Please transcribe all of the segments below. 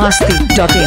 masti.in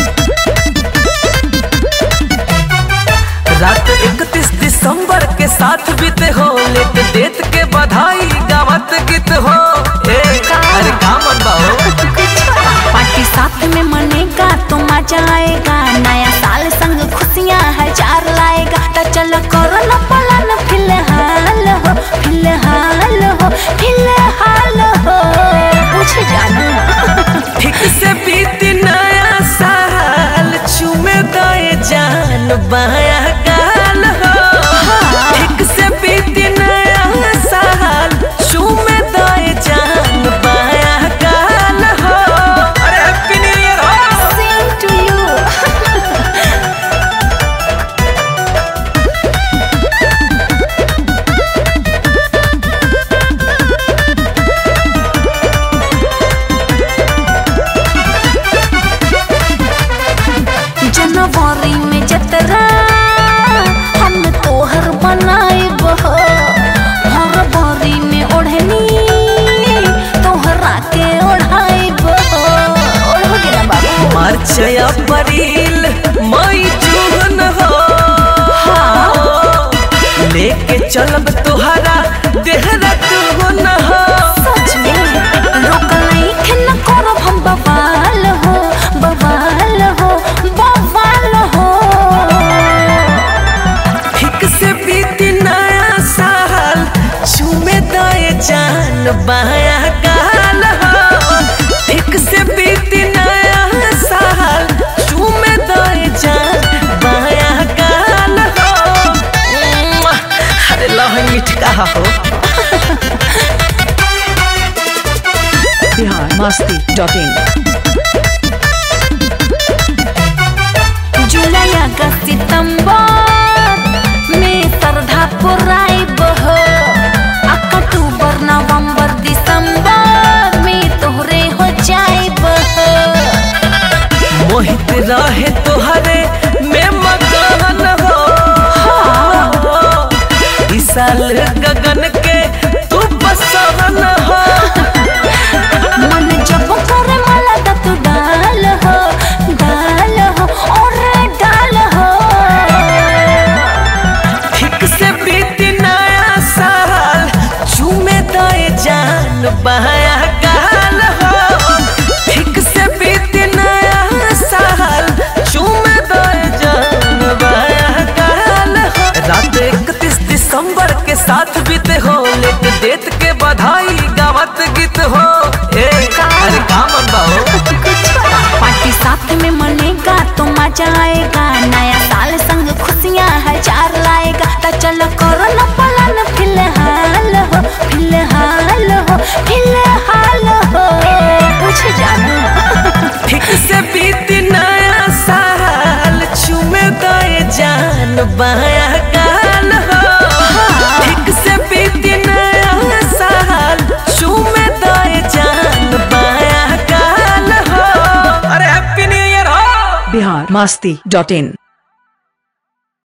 रात इकतीस दिसंबर के साथ बीते हो लेट डेट के बधाई गावत गीत हो ए अरे का मन बाहो पार्टी साथ में मनेगा तो मजा आएगा नया साल संग खुशियाँ हजार लाएगा तो चलो करो न पलन फिलहाल हो फिलहाल हो फिलहाल हो पूछ जाना ठीक से बीत नया साल चुमे दए जान बाया गाल हो ठीक से बीत नया साल चुमे दए जान बाया गाल हो अरे हैप्पी न्यू ईयर हो Same to you. जनवरी में जतरा हम तोहर बनाइब हो फरवरी में ओढ़नी तोहरा के ओढ़ाइब हो ओढ़ोगे ना बाबू मार्च अप्रैल मई जून हो लेके चलब तुहरा देहरादून हो सच में रोकलाई के न करब हम बवाल हो बवाल हो बवाल हो ठीक से बीत नया साल चूमे दए जान बाया गाल हो ठीक से बीत नया साल चूमे दए जान बाया गाल हो उम्म, अरे लह मिठका हो Bihar masti.in जुलाई अगस्त सितंबर में श्रद्धा पुराइब हो अक्टूबर नवंबर दिसंबर में तोहरे हो जाइब हो मोहित रहे तोहरे में मगन हो इस साल गगन के तू बसवन हो मन जब करे माला दा तू डाल हो डाल हो और डाल हो ठीक से बीत नया साल चूमे दए जान बाया गाल हो ठीक से बीत नया साल चूमे दए जान बाया गाल हो रात इकतीस दिसंबर के साथ बीते हो लेट डेट के बधाई गावत गीत हो ए अरे का मन बाहो पार्टी साथ में मनेगा तो मजा आएगा नया साल संग खुशियाँ हजार लाएगा तो चलो करो न पलन फिलहाल हो फिलहाल हो फिलहाल हो पूछ जाना ठीक से बीत नया साल चूमे दए जान बाया गाल हो ठीक से बीत नया साल चूमे दए जान बाया गाल हो अरे हैप्पी न्यू ईयर हो Bihar masti.in